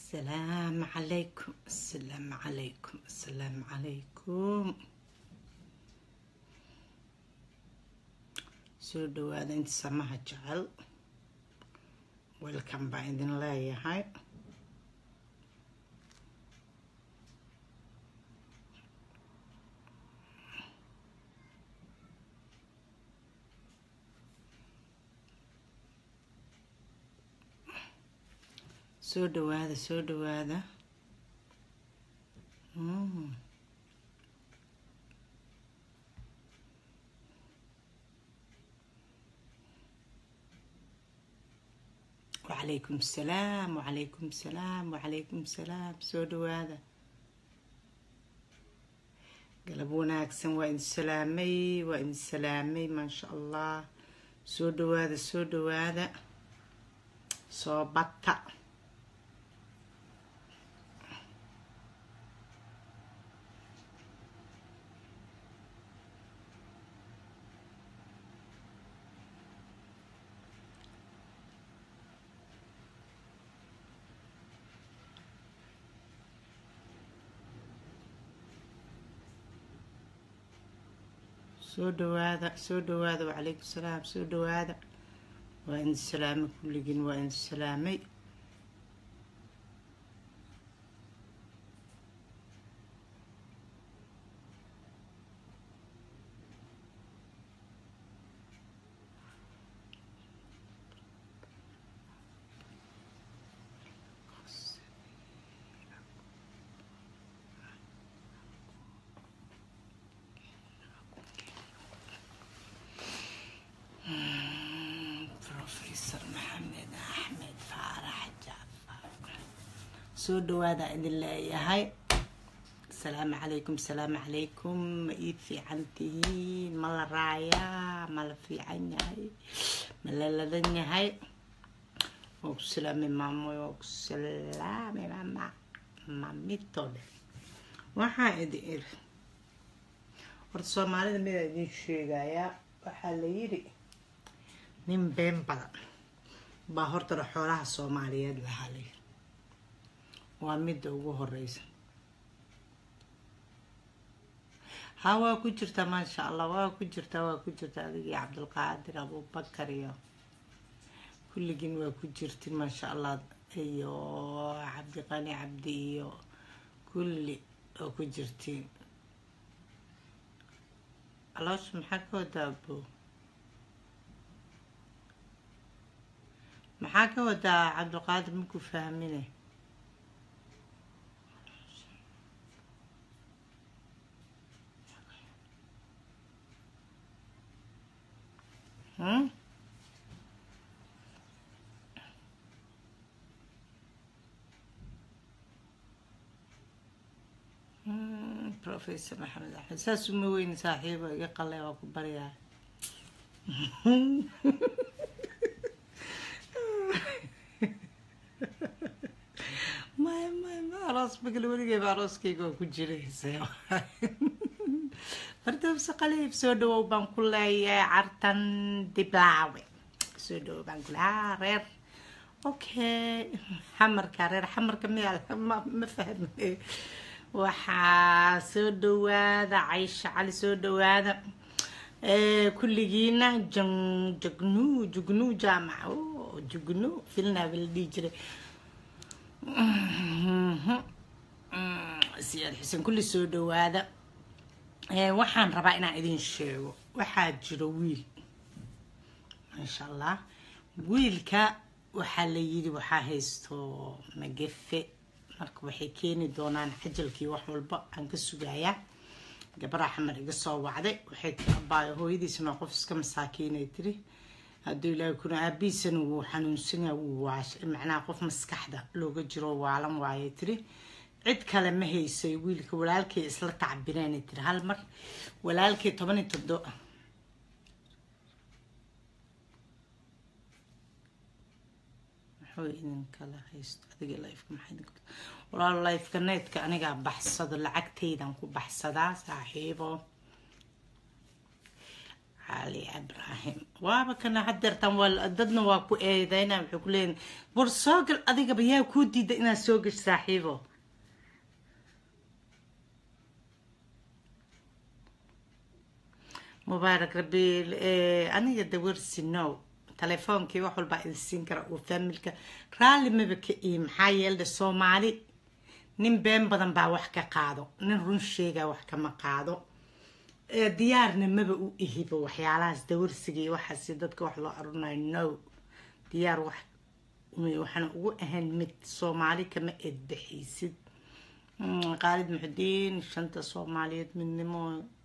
السلام عليكم السلام عليكم السلام عليكم soo dhawaada inta samaha jecel welcome baa idin leeyahay soo dhawaada soo dhawaada mm. وعليكم السلام وعليكم السلام وعليكم السلام soo dhawaada galab wanaagsan waa idin salaamay waa idin salaamay maasha allah soo dhawaada soo dhawaada soo bata soo dhawaada soo dhawaada wacalaykum salaam soo dhawaada waa idin salaamay kulligiin waa idin salaamay professor maxamed axmed faarax jaafar soo dhawaada idin leeyahay asalaamu calaykum asalaamu calaykum ma ii fiican tihiin ma la raayaa ma la fiican yahay ma la ladan yahay waa ku salaamay maamoy waa ku salaamay mama mamitode waxaa idin iri horta soomaalida midaa idin sheegayaa waxaa la yidhi nin been badan baa hortana xoolaha soomaaliyeed lahaa layiri waa midda ugu horeysa ha waa ku jirtaa maasha allah waa ku jirtaa waa ku jirtaa adigii cabdulqaadir abubakar iyo kulligiin waa ku jirtin maasha allah iyo cabdiqani cabdi iyo kulli waa ku jirtiin aloosha maxaa ka wadaa bo maxaa ka wadaa cabdiqaadir maku fahmine hmm? Hmm, professor maxamed axmed saas uma weyni saaxiibo iga qale waa ku baryaa maya maya ma aroos magal weligeyba arooskayga waa ku jiraysa fardowse qaliib soo dhawow baan ku leeyahay cartan diblaawe soo dhawow baan ku leeyahay reer okay xamarka reer xamarka miyaa ma ma fahme waxaa soo dhawaada caysha cali soo dhawaada kulligiina jan jagnu jugnu jaamac o jugnu filnaaba la dhihi jiray siyaad xuseen kulli soo dhawaada waxaan rabaa inaan idin sheego waxaa jiro wiil maasha allah wiilka waxaa la yidhi waxaa haysto magafe marka waxay keeni doonaan cajalkii wax walba aan ka sugayaa gabadha xamar iga soo wacday waxay abaayo hooyadiisna qof iska masaakiinay tiri hadduu ilaahay kuna aabiisana wuu xanuunsanyaa wuu waash macnaha qof maskaxda looga jiro waalan waayay tiri cid kale ma haysay wiilka walaalkay isla tacbireenay tiri hal mar walaalkay toban iyo todo muxuu idin kala haysto adiga lifeka maxaa idin walaalo lifeka needka anigaa baxsado lacagtaydan ku baxsadaa saaxiibo cali ibraahim waaba kana hadeertan waa dadna waa ku eedeyna waxay ku leeyihin war soo gal adigaba yaa kuu diida inaad soo gash saaxiibo mubaarak rabiil aniga dawarsi no telefoonkii wax walbaa idin siin kara uu faamilka raalli maba ka ii maxaa yeelde soomaali nin been badan baa wax ka qaado nin run sheegaa wax kama qaado diyaarna maba u ihiba waxyaalahaas dawarsiga iyo waxaasi dadka wax loo arunayo no diyaar wax waxaana ugu ahayn mid soomaali kama eedbixaysid qaalid muxudiin shanta soomaaliyeed midnimo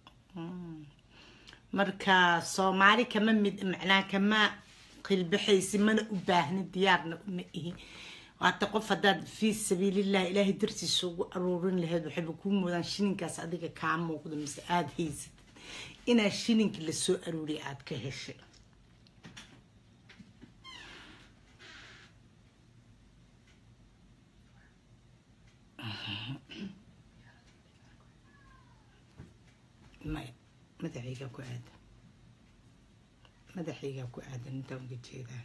marka soomaali kama mid macnaa kama qilbaxaysi mana u baahni diyaarna uma ihi waata qof haddaad fii sabiilillahi ilaahay dartiisa ugu aruurin lahayd waxayba kuu moodaan shininkaas adiga kaa muuqdo mise aada haysatid inaa shininka lasoo aruuriya aada ka heshay maya madaxaygaa ku aadan madaxaygaa ku aadan intaan uga jeedaa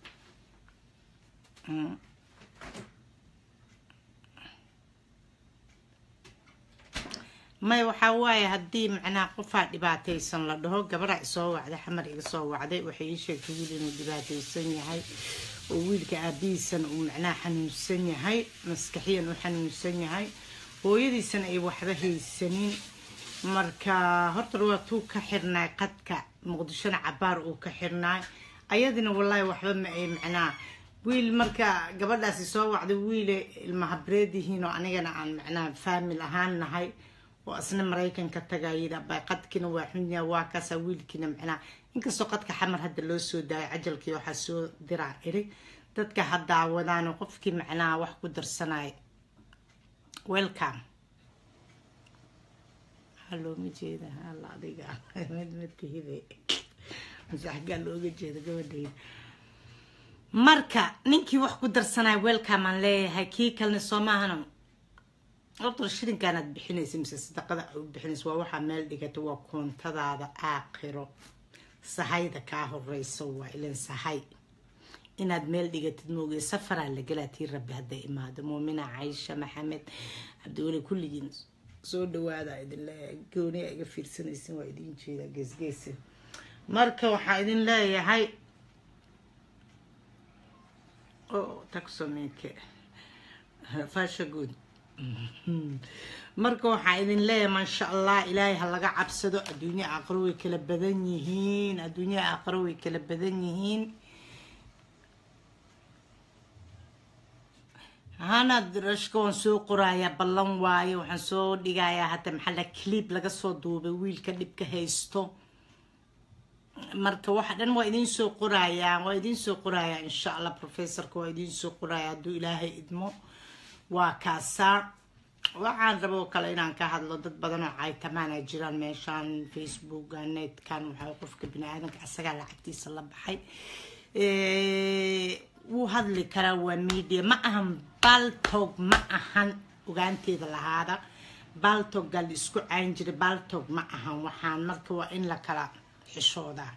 maya waxaa waaye haddii macnaha qofaa dhibaataysan la dhaho gabadha isoo wacday xamar iga soo wacday waxay ii sheegtay wiil inuu dhibaataysan yahay oo wiilka aabihiisana uu macnaha xanuunsan yahay maskaxiyan u xanuunsan yahay hooyadiisana ay waxba haysanin marka horta waa tuu ka xirnaay qadka muqdishona cabaar uu ka xirnaay ayadina wallaahi waxba ma ay macnaa wiil marka gabadhaasi soo wacday wiile ilmahabreed yihiin oo anigana aan macnaha faamil ahaan nahay oo asna maraykanka tagayida bay qadkina waa xunya waa kaasa wiilkiina macnaha inkastoo qadka xamar hadda loo soo daayay cajalkii waxaa soo diraa iri dadka haddaa wadaano qofkii macnaha wax ku darsanay welcome looma jeeda alla adiga mid ma tihide masaxgaa looga jeeda gabadhayda marka ninkii wax ku darsanaya welcome aan leeyahay kii kalena soo maahana horta shirinkaanaad bixinaysa mise sadaqada u bixinaysa waa waxaa meel dhigata waa koontadaada aakhiro sahayda kaa horeysa waa ilan sahay inaad meel dhigatid moogay safaraa la galaa tii rabbi hadday imaado muumina caysha maxamed cabdiweli kulligiin soo dhawaada idin leeyahay gooniya iga fiirsanaysin waa idin jeedaa geesgeesi marka waxaa idin leeyahay o taxomeke fasha good marka waxaa idin leeyahay maasha allah ilaahay ha laga cabsado adduunya aqro way kala badan yihiin adduunya aqro way kala badan yihiin hanad rashka waan soo qorayaa ballan waaye waxaan soo dhigayaa hadda maxalla clib laga soo duubay wiilka dhibka haysto marka waxa dhan waa idiin soo qorayaa waa idiin soo qorayaa insha allah professorka waa idiin soo qorayaa hadduu ilaahay idmo waa kaasaa waxaan rabo kale inaan ka hadlo dad badan oo caytamaana jiraan meeshaan facebooka netkan waxaa qofka bini aadanka asagaa lacagtiisa la baxay wuu hadli karaa waa media ma ahan baltog ma ahan ogaanteeda lahaada baltogga la isku cayn jiray baltog ma ahan waxaan marka waa in la kala xishoodaa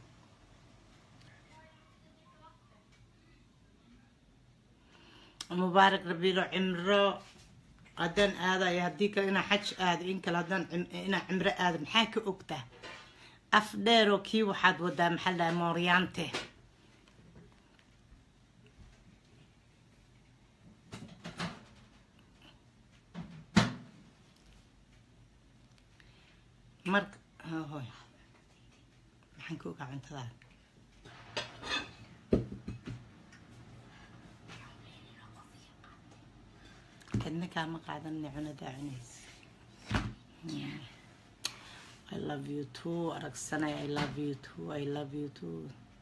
mubaarak rabiilo cimro haddaan aadayo haddii kale inaa xaj aado in kale haddaan inaa cimro aado maxaa ka ogtaa af dheeroo kii waxaad wadaa maxaa la dhahay mooryaante marka hoy maxaan ka ogaa cuntadaa kadna kaama qaadanina cunadaa cunaysa I love you too aragsanay I love you too I love you too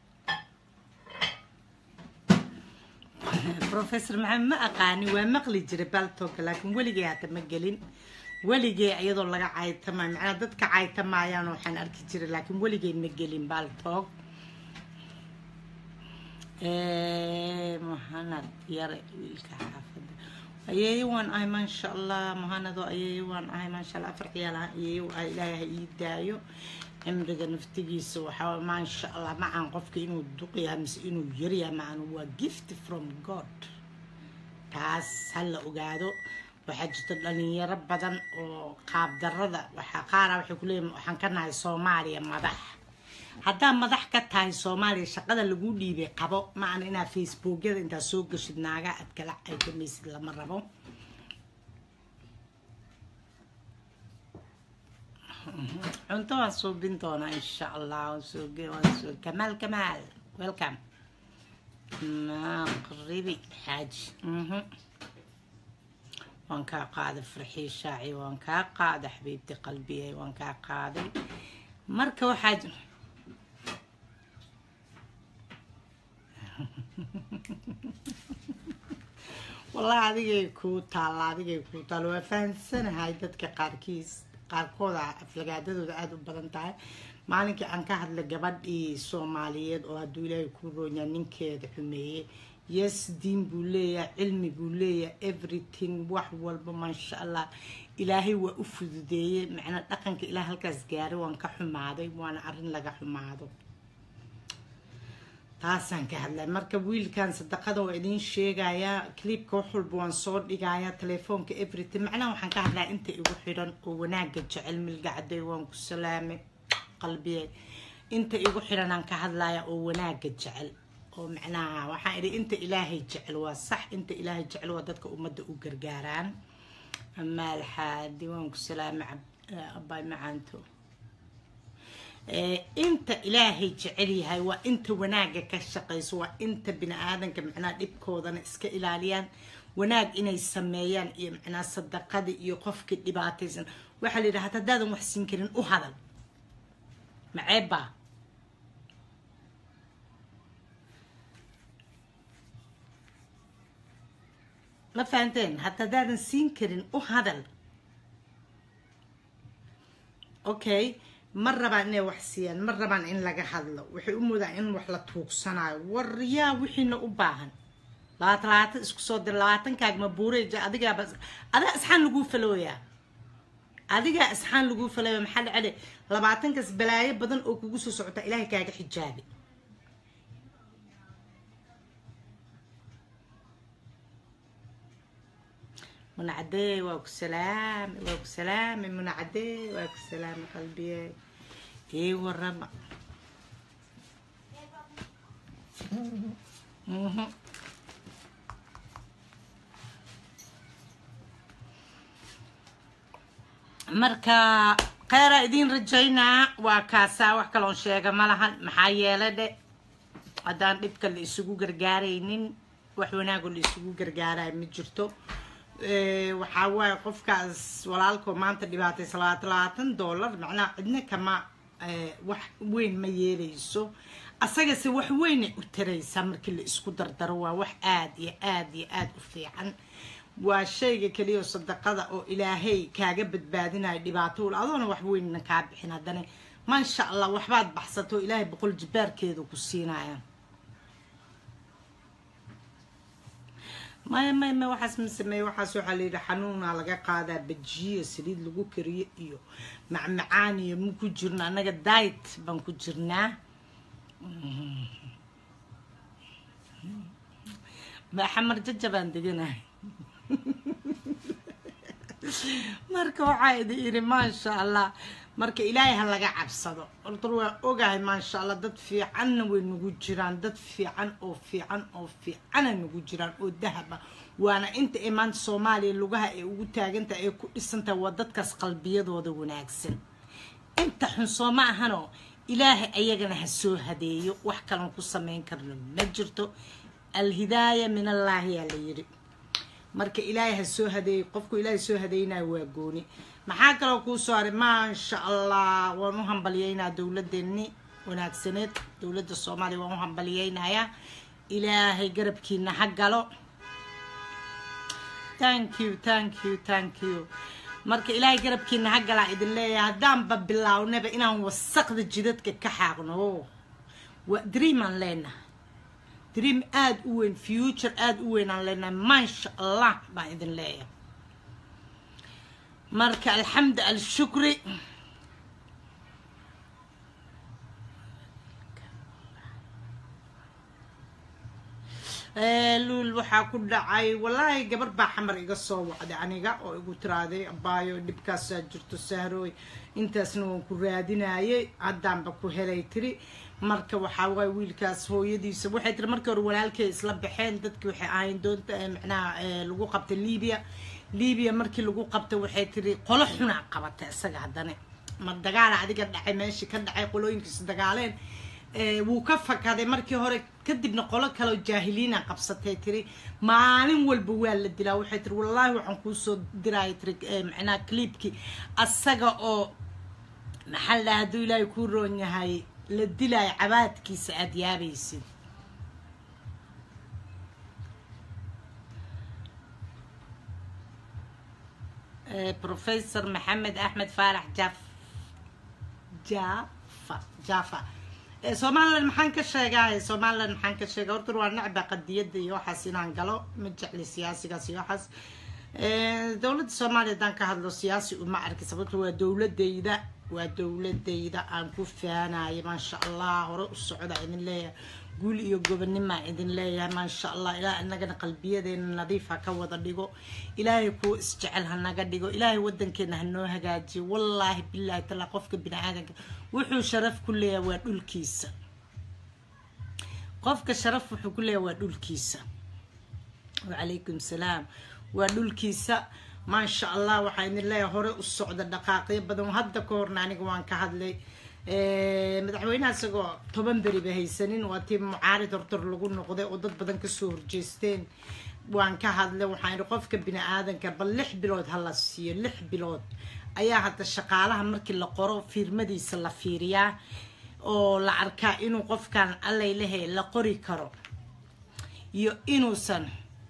professor maxamed ma aqaani waa maqli jiray baltoga laakiin weligay hata ma gelin weligay iyadoo laga caytamayo macnaa dadka caytamayaan waxaan arki jiray laakiin weligay ma gelin baltog muhanad yare wiilka xaafada ayeeyo waan ahay maasha allah muhanado ayeeyo waan ahay maasha allah afar ciyaal ah ayeeyo ilaahay ha ii daayo cimriga naftigiisa waxaa maasha allah macaan qofka inuu duqyahay mise inuu yaryahay macaan waa gift from god taas ha la ogaado waxaa jirta dhalinyaro badan oo qaabdarada waxaa qaara waxay kuleeyihin waxaan ka nahay soomaaliya madax haddaa madax ka tahay soomaaliya shaqada lagu dhiibay qabo macana inaa facebookyada intaa soo gashid naaga aad kala aykamaysid lama rabo cunto waan suubin doonaa insha allah kamaal kamaal welcome maqribi xaaji waan kaa qaaday farxii shaaci waan kaa qaaday xabiibti qalbiyay waan kaa qaaday marka waxaa wallahi adigay kuu taalla adigay kuu taalla waa fahamsanahay dadka qaarkiis qaarkooda aflagaadadooda aada u badan tahay maalinkii aan ka hadlay gabadhii soomaaliyeed oo hadduu ilaahay kuu roonyaa ninkeeda xumeeyey yes diin buu leeyahay cilmi buu leeyahay everything wax walba maasha allah ilaahay waa u fududeeyey macnaa dhaqanka ilaah halkaas gaaray waan ka xumaaday waana arrin laga xumaado taasaan ka hadlay marka wiilkan sadaqada waa idiin sheegayaa clipka wax walba waan soo dhigayaa telefoonka everything macnaha waxaan ka hadlaya inta igu xidhan oo wanaaga jecel milgacday waan ku salaamay qalbiye inta igu xidhan aan ka hadlaya oo wanaaga jecel oo macnaha waxaan idhi inta ilaahay jecel waa sax inta ilaahay jecel waa dadka ummadda u gargaaraan amaal xaadi waan ku salaamay abay macaanto inta ilaahay jecel yahay waa inta wanaaga ka shaqayso waa inta bini aadanka macnaha dhibkoodana iska ilaaliyaan wanaag inay sameeyaan iyo macnaha sadaqada iyo qofkii dhibaataysan waxaa la yidhaha haddaadan wax siin karin u hadal maceebba ma fahanteen hata haddaadan siin karin u hadal okay ma rabaan inay wax siiyaan ma rabaan in laga hadlo waxay u moodaan in wax la tuugsanayo war yaa wixiina u baahan labaatan labaatan isku soo dir labaatankaaga ma buureja adigaaba adaa isxaan laguu falooyaa adigaa isxaan laguu falooya maxaa dhacde labaatankaas balaayo badan oo kugu soo socota ilaahay kaaga xijaabi منعدي واكو سلام واكو سلام منعدي واكو سلام قلبي ايه والربع marka kheyra idiin rajaynaa waa kaasaa wax kaloon sheega ma lahan maxaa yeele dhe haddaan dhibka la isugu gargaaraynin wax wanaagoo la isugu gargaaraya ma jirto waxaa waaye qofkaas walaalkoo maanta dhibaataysa labaatan labaatan dollar macnaha cidna kama wax weyn ma yeelayso asagase wax weynay u taraysaa markii la isku dardaro waa wax aada iyo aada iyo aada u fiican waa shayga keliya sadaqada oo ilaahay kaaga badbaadinayo dhibaato adoona wax weynna kaa bixin haddana maasha allah waxbaad baxsato ilaahay boqol jibaarkeedu ku siinaya maya maya maya waxaas ma sameeye waxaas waxaa la yidhi xanuunaa laga qaadaa bajiyo saliid lagu kariyo iyo macmacaan iyo ma ku jirno annaga diet baan ku jirnaa xamar jaja baan deganahay marka waxaa idi yidhi maasha allah marka ilaahay ha laga cabsado horta waa ogahay maasha allah dad fiicanna way nagu jiraan dad fiican oo fiican oo fiicana nagu jiraan oo dahaba waana inta ee maanta soomaaliya lugaha ay ugu taagantaha ay ku dhisantahay waa dadkaas qalbiyadooda wanaagsan inta xun soo ma ahanoo ilaahay ayagana ha soo hadeeyo wax kalan ku samayn karno ma jirto alhidaaya min allaahi yaa la yidhi marka ilaahay ha soo hadeeyo qofku ilaahay soo hadeynayo waa gooni maxaa kaloo kuu soo haray maasha allah waan u hambalyeynaa dowladeeni wanaagsaneed dowladda soomaaliya waan u hambalyeynayaa ilaahay garabkiina ha galo thank you thank you thank you marka ilaahay garabkiina ha galaa idin leeyahay haddaanba bilaawnaba inaan wasaqda jidadka ka xaaqno waa dreamaan leenahay dream aada u weyn future aada u weyn aan leenahay maasha allah baan idin leeyahay marka alxamdu alshukri luul waxaa ku dhacay wallaahi gabar baa xamar iga soo wacday aniga oo igu tiraaday abaayo dhibkaasaa jirto sahrooy intaasna waan ku raadinayay haddaanba ku helay tiri marka waxaa waay wiilkaas hooyadiisa waxay tiri markii hore walaalkay isla baxeen dadkii waxay ahayn doonta macnaha lagu qabtay libiya libiya markii lagu qabtay waxay tiri qolo xunaa qabatay isaga haddana ma dagaala adiga dhacay meeshii ka dhacay qolooyinkiisa dagaaleen wuu ka fakaday markii hore kadibna qolo kaleo jaahiliina qabsatay tiri maalin walba waa la dilaa waxay tiri wallaahi waxaan kuusoo diraya tiri macnaha cliibkii asaga oo maxaa la dhaha hadduu ilaahay kuu roon yahay la dilaayo cabaadkiisa aada yaabaysid professor maxamed axmed faarax jaf jafa jafa somalilan maxaan ka sheegaa somalilan maxaan ka sheega horta waa necba qadiyada iyo waxaas inaan galo ma jecli siyaasigaas iyo waxaas dowladda soomaaliya haddaan ka hadlo siyaasi uma arki sababto waa dowladayda waa dowladayda aan ku faanayo maasha allah hore u socda idin leeyahay guul iyo gobonimaa idin leeyahay maasha allah ilaa inagana qalbiyadeena nadiif ha ka wada dhigo ilaahay kuwa isjecel ha naga dhigo ilaahay wadankeena ha noo hagaajiyo wallaahi bilaahi tala qofka bini aadanka wuxuu sharaf ku leeyahay waa dhulkiisa qofka sharaf wuxuu ku leeyahay waa dhulkiisa wacalaykum salaam waa dhulkiisa maasha allah waxaa idin leeyahay hore u socda dhaqaaqyo badan hadda ka horna aniga waan ka hadlay madaxweynaha isagoo toban beriba haysanin waa tii mucaarid hortor lagu noqday oo dad badan kasoo horjeesteen waan ka hadlay waxaan idhi qofka bini aadanka bal lix bilood ha la siiyo lix bilood ayaa hadda shaqaalaha markii la qoro fiirmadiisa la fiiriyaa oo la arkaa inuu qofkan allay lehe la qori karo iyo inuusan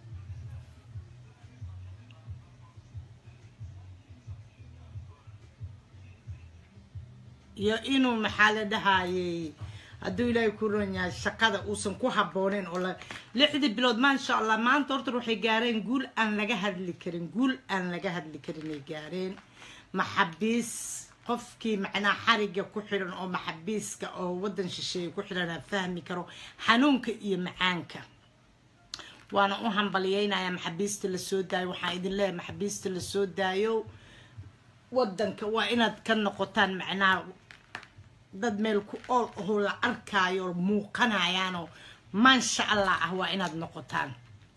iyo inuu maxaa la dhahayey hadduu ilaahay ku ron yahay shaqada uusan ku habbooneyn oo la lixdii bilood maasha allah maanta horta waxay gaareen guul aan laga hadli karin guul aan laga hadli karin ay gaareen maxabiis qofkii macnaa xariga ku xidhan oo maxabiiska oo waddan shisheeye ku xidhanaa fahmi karo xanuunka iyo macaanka waana u hambaliyeynayaa maxabiista lasoo daayo waxaan idin leeyahay maxabiista lasoo daayo wadanka waa inaad ka noqotaan macnaha dad meel ku ool ahoo la arkaayo muuqanayaanoo maasha allah ah waa inaad noqotaan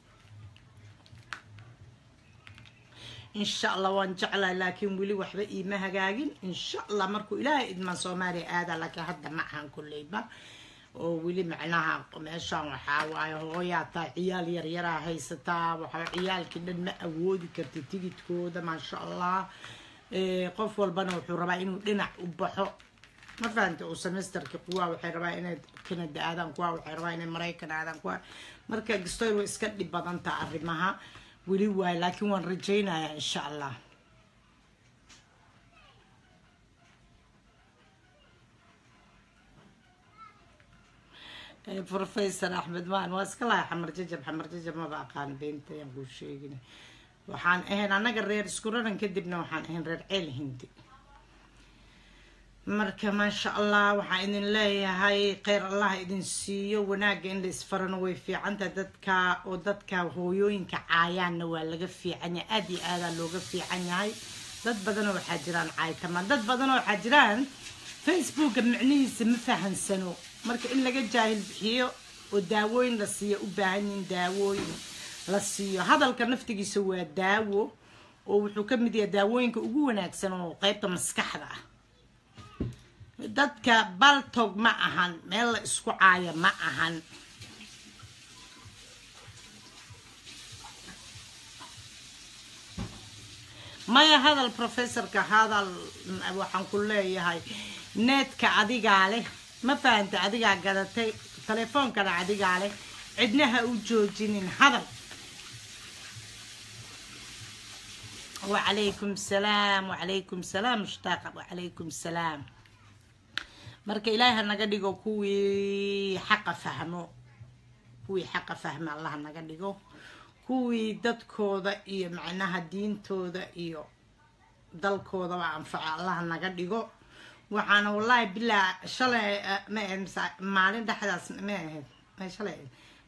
insha allah waan jeclahay laakiin weli waxba iima hagaagin insha allah markuu ilaahay idmaan soomaaliya aadaa laakiin hadda ma ahan kolleyba oo weli macnaha meeshaan waxaa waaye hooyaa taa ciyaal yaryaraa haysataa waxaa ciyaalkii dhan ma awoodi karta tigidkooda maasha allah qof walbana wuxuu rabaa inuu dhinac u baxo ma fahanta oo semesterka kuwaa waxay rabaa inay canada aadaan kuwaa waxay rabaa inay maraykan aadaan kuwaa marka gastoyl way iska dhib badantaa arrimaha weli waayo laakiin waan rajaynayaa insha allah professor axmed maan waa iska lahay xamar jajab xamar jajab maba aqaan beenta ayaan kuu sheegina waxaan ahayn annaga reer isku raran kadibna waxaan ahayn reer ceel hindi marka maasha allah waxaan idin leeyahay kheyr allah idin siiyo wanaagga in la isfarano way fiicantahay dadka oo dadka hooyooyinka caayaanna waa laga fiican yahay aada iyo aadaa looga fiican yahay dad badanoo waxaa jiraan caaytamaan dad badanoo waxaa jiraan facebooka micnihiisa ma fahansano marka in laga jaahil bixiyo oo daawooyin la siiya u baahan yihin daawooyin la siiyo hadalka naftigiisa waa daawo oo wuxuu ka mid yahay daawooyinka ugu wanaagsan oo qeybta maskaxda ah dadka baltog ma ahan meel la isku caayo ma ahan maya hadal professorka hadal waxaan ku leeyahay needka adigaa leh ma fahanta adigaa gadatay telefoonkana adigaa leh cidna ha u joojinin hadal wacalaykum salaam wacalaykum salaam mushtaaqa wacalaykum salaam marka ilaahi ha naga dhigo kuwii xaqa fahmo kuwii xaqa fahmo allah naga dhigo kuwii dadkooda iyo macnaha diintooda iyo dalkoodaba anfaco allah naga dhigo waxaana wallaahi bilaa shalay ma ahayd maalin dhexdaas ma ahayd shalay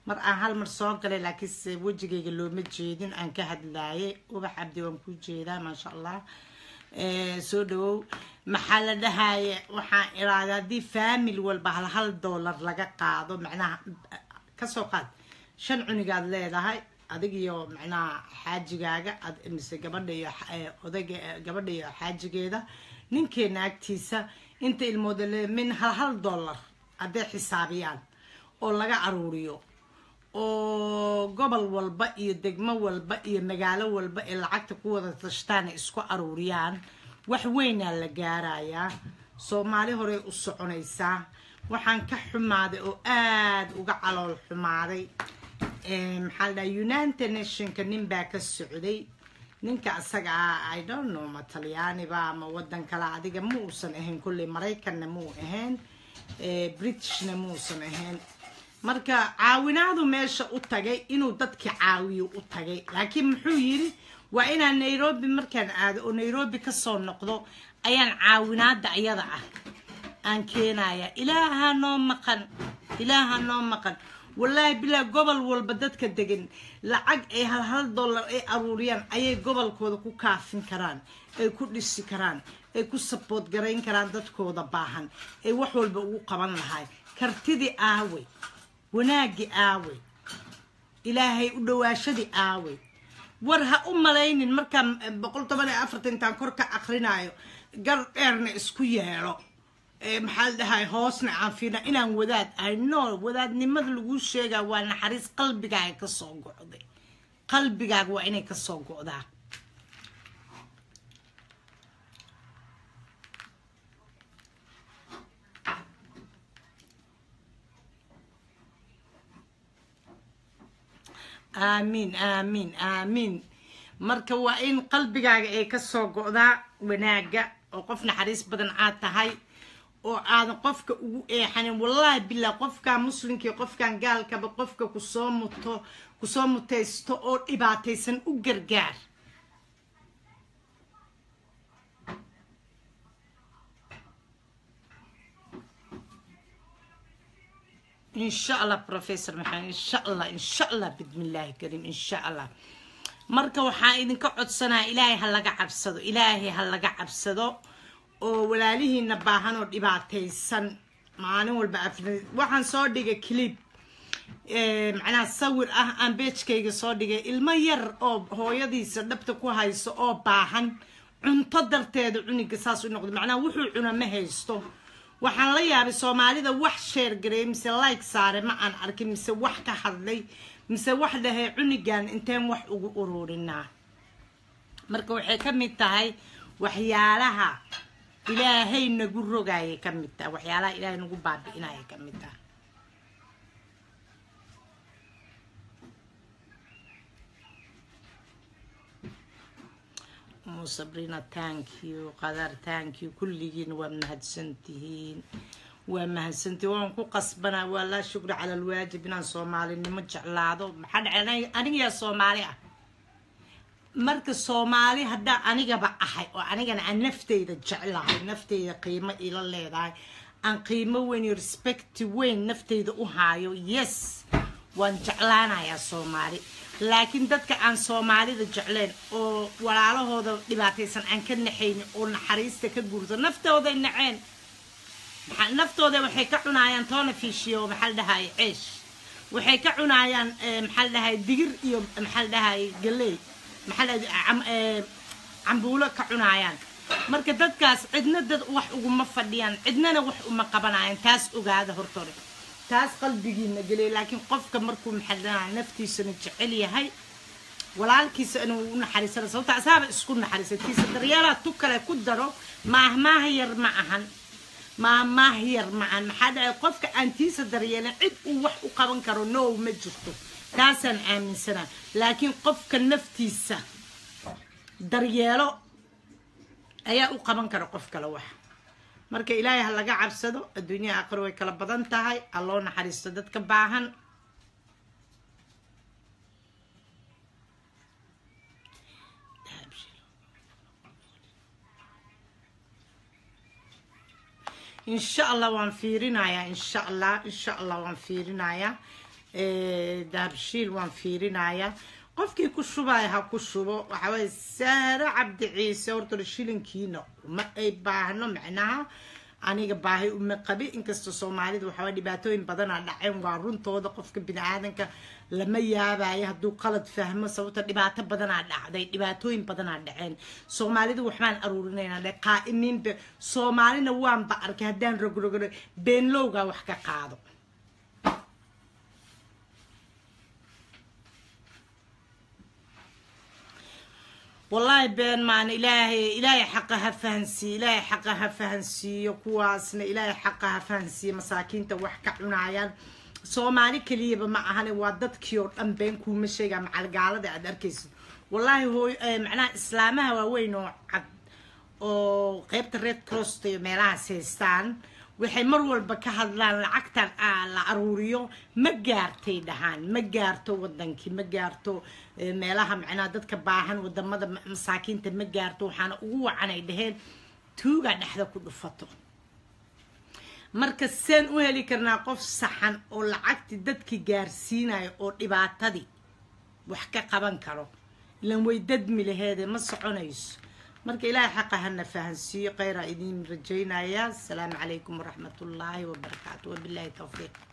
mar aan hal mar soo galay laakiinse wejigayga looma jeedin aan ka hadlaayay ubax cabdi waan ku jeedaa maasha allah soo dhawow maxaa la dhahaye waxaan iraada haddii family walba hal hal dollar laga qaado macnaha kasoo qaad shan cunigaad leedahay adig iyo macnaha xaajigaaga mise gabadha iyo odayga gabadha iyo xaajigeeda ninkeena agtiisa inta ilmooda le min hal hal dollar hadday xisaabiyaan oo laga aruuriyo oo gobol walba iyo degmo walba iyo magaalo walba ee lacagta ku wada tashtaan ay isku aruuriyaan wax weynaa la gaarayaa soomaali horey u soconaysaa waxaan ka xumaaday oo aada uga calool xumaaday maxaa la dhaha united nationka nin baa ka socday ninka asaga ah i don't know ma talyaaniba ama wadan kale adiga ma uusan ahayn kolley maraykanna muu ahayn britishna muusan ahayn marka caawinaadu meesha u tagay inuu dadki caawiyo u tagay laakiin muxuu yidhi waa inaan nairobi markaan aado oo nairobi kasoo noqdo ayaan caawinaada ayada ah aan keenaya ilaaha noo maqan ilaaha noo maqan wallaahi bilaa gobol walba dadka degan lacag ay hal hal dollar ay aruuriyaan ayay gobolkooda ku kaafin karaan ay ku dhisi karaan ay ku sabood garayn karaan dadkooda baahan ay wax walba ugu qaban lahay kartidii aawey wanaagii aawey ilaahay u dhawaashadii aawey war ha u malaynin markaan boqol toban iyo afartan intaan kor ka akrinaayo gar dheerna isku yeelo maxaa la dhahay hoosna aan fiina inaan wadaad ahay no wadaadnimada laguu sheegaa waa naxariis qalbigaaga kasoo go'day qalbigaaga waa inay kasoo go'daa aamiin aamiin aamiin marka waa in qalbigaaga ay kasoo go'daa wanaaga oo qof naxariis badan aad tahay oo aadan qofka ugu eexanin wallaahi billah qofkan muslimkii qofkan gaalkaba qofka kusoo muto kusoo mutaysto oo dhibaataysan u gargaar إن شاء الله بروفيسور محمد إن شاء الله إن شاء الله بإذن الله الكريم إن شاء الله marka waxaa idinka codsanaa ilaahay ha laga cabsado ilaahay ha laga cabsado oo walaalihiina baahan oo dhibaataysan maalin walba afna waxaan soo dhigay clip macnaha sawir ah aan beejkayga soo dhigay ilmo yar oo hooyadiisa dhabta ku hayso oo baahan cunto darteeda cuniga saas u noqdo macnaha wuxuu cuna ma haysto waxaan la yaabay soomaalida wax sheergareey mise like saare ma aan arkin mise wax ka hadlay mise wax dhahay cunigan inteen wax ugu ururinaa marka waxay ka mid tahay waxyaalaha ilaahay nagu rogaayay ka mid tahay waxyaalaha ilaahay nagu baabi'inayay ka mid tahay sabrina thank you qadar thank you kulligiin waa mahadsantihiin waa mahadsantihiin waan ku qasbanaa waa laa shukri cala alwaajib inaan soomaalinimo jeclaado maxaa dhacay anigayaa soomaali ah marka soomaali haddaa anigaba ahay oo anigana aan nafteyda jeclahay nafteyda qiimo ila leedahay aan qiimo weyn iyo respecti weyn nafteyda u haayo yes waan jeclaanayaa soomaali laakiin dadka aan soomaalida jecleen oo walaalahooda dhibaataysan aan ka naxaynin oo naxariista ka guurto naftooday naceen naftooda waxay ka cunaayaan toona fiishiyo maxaa la dhahaye ceesh waxay ka cunaayaan maxaa la dhahaye digir iyo maxaa la dhahaye galey maxaa la cambuulo ka cunaayaan marka dadkaas cidna dad wax uguma fadhiyaan cidnana wax uma qabanayaan taas ogaada hortore taas qalbigiina geliya laakiin qofka markuu maxaa naftiisana jecel yahay walaalkiisa inuu u naxariisana sababta asaaba isku naxariisay tiisa daryeelaa tu kale ku daro maahmaah yar ma ahan maahmaah yar ma ahan maxaa dhacay qofka aan tiisa daryeelin cid uu wax u qaban karo no ma jirto taasaan aaminsanaa laakiin qofka naftiisa daryeelo ayaa u qaban kara qof kale wax marka ilaahay ha laga cabsado adduunyada aqri way kala badan tahay ha loo naxariisto dadka baahan insha allah waan fiirinayaa insha allah insha allah waan fiirinayaa dahabshiil waan fiirinayaa qofkii ku shubaya ha ku shubo waxawaaye saare cabdi ciise horta shilinkiina ma ay baahno macnaha aniga baahi uma qabi inkasta soomaalida waxawaa dhibaatooyin badanaa dhaceen waa runtooda qofka bini aadanka lama yaabayo hadduu qalad fahmo sababta dhibaato badanaa dhacday dhibaatooyin badanaa dhaceen soomaalida waxbaan aruurinayna dhe qaa'imiinba soomaalina waanba arkay haddaan rogrogro beenlowgaa wax ka qaado wallaahi been maan ilaahay ilaahay xaqa ha fahansiiyo ilaahay xaqa ha fahansiiyo kuwaasna ilaahay xaqa ha fahansiiyo masaakiinta wax ka cunayaan soomaali keliyaba ma ahane waa dadkii oo dhan been kuuma sheegaa macalgaalada aad arkaysid wallaahi hooy macnaha islaamaha waaweyn oo cad oo qeybta red crosta iyo meelahaas haystaan waxay mar walba ka hadlaan lacagtan la aruuriyo ma gaartay dhahaan ma gaarto wadankii ma gaarto meelaha macnaha dadka baahan wadamada masaakiinta ma gaarto waxaana ugu wacanay dhaheen tuugaa dhexda ku dhufato marka seen u heli karnaa qof saxan oo lacagtii dadkii gaarsiinayo oo dhibaatadii wax ka qaban karo ilan way dadmi laheede ma soconayso marka ilaahay xaqa hana fahansiiyo kheyraa idiin rajaynaya asalaamu calaykum waraxmat ullaahi wabarakaatu wabilaahi towfiiq